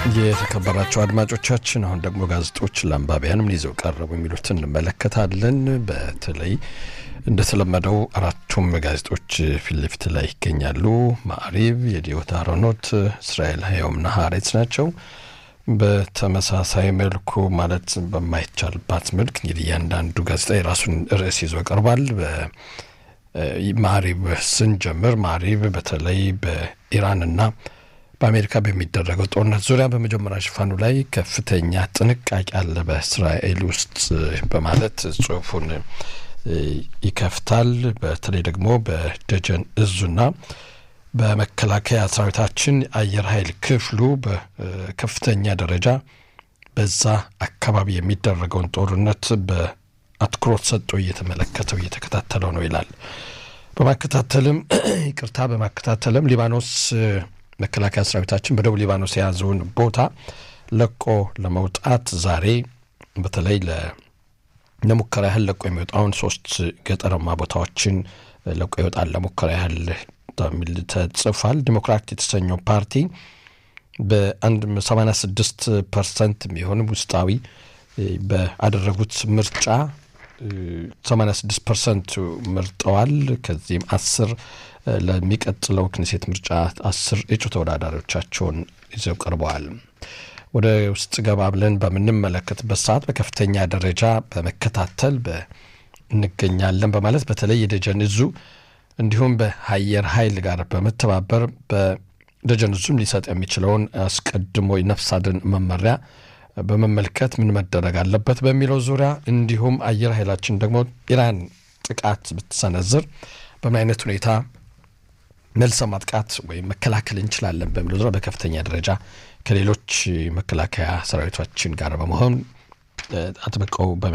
የተከበራቸው አድማጮቻችን አሁን ደግሞ ጋዜጦች ለአንባቢያን ምን ይዘው ቀረቡ የሚሉትን እንመለከታለን። በተለይ እንደተለመደው አራቱም ጋዜጦች ፊት ለፊት ላይ ይገኛሉ። ማዕሪብ፣ የዲዮት አሮኖት፣ እስራኤል ሀየውምና ሀሬት ናቸው። በተመሳሳይ መልኩ ማለት በማይቻልባት መልክ እንግዲህ እያንዳንዱ ጋዜጣ የራሱን ርዕስ ይዞ ቀርቧል። ማዕሪብ ስንጀምር ማዕሪብ በተለይ በኢራንና በአሜሪካ በሚደረገው ጦርነት ዙሪያ በመጀመሪያ ሽፋኑ ላይ ከፍተኛ ጥንቃቄ አለ በእስራኤል ውስጥ በማለት ጽሁፉን ይከፍታል። በተለይ ደግሞ በደጀን እዙና በመከላከያ ሰራዊታችን አየር ኃይል ክፍሉ በከፍተኛ ደረጃ በዛ አካባቢ የሚደረገውን ጦርነት በአትኩሮት ሰጥቶ እየተመለከተው እየተከታተለው ነው ይላል። በማከታተልም ይቅርታ፣ በማከታተልም ሊባኖስ መከላከያ ሰራዊታችን በደቡብ ሊባኖስ የያዘውን ቦታ ለቆ ለመውጣት ዛሬ በተለይ ለሙከራ ያህል ለቆ የሚወጣውን ሶስት ገጠራማ ቦታዎችን ለቆ ይወጣል ለሙከራ ያህል ሚል ተጽፏል። ዲሞክራት የተሰኘው ፓርቲ በ86 ፐርሰንት የሚሆን ውስጣዊ በአደረጉት ምርጫ 86 ፐርሰንት መርጠዋል። ከዚህም አስር ለሚቀጥለው ክኔሴት ምርጫ አስር እጩ ተወዳዳሪዎቻቸውን ይዘው ቀርበዋል። ወደ ውስጥ ገባ ብለን በምንመለከትበት ሰዓት በከፍተኛ ደረጃ በመከታተል እንገኛለን በማለት በተለይ የደጀን እዙ እንዲሁም በአየር ኃይል ጋር በመተባበር በደጀን እዙም ሊሰጥ የሚችለውን አስቀድሞ የነፍስ አድን መመሪያ በመመልከት ምን መደረግ አለበት በሚለው ዙሪያ እንዲሁም አየር ኃይላችን ደግሞ ኢራን ጥቃት ብትሰነዝር በምን አይነት ሁኔታ መልሰ ማጥቃት ወይም መከላከል እንችላለን በሚለው ዙሪያ በከፍተኛ ደረጃ ከሌሎች መከላከያ ሰራዊቶችን ጋር በመሆን አጥብቀው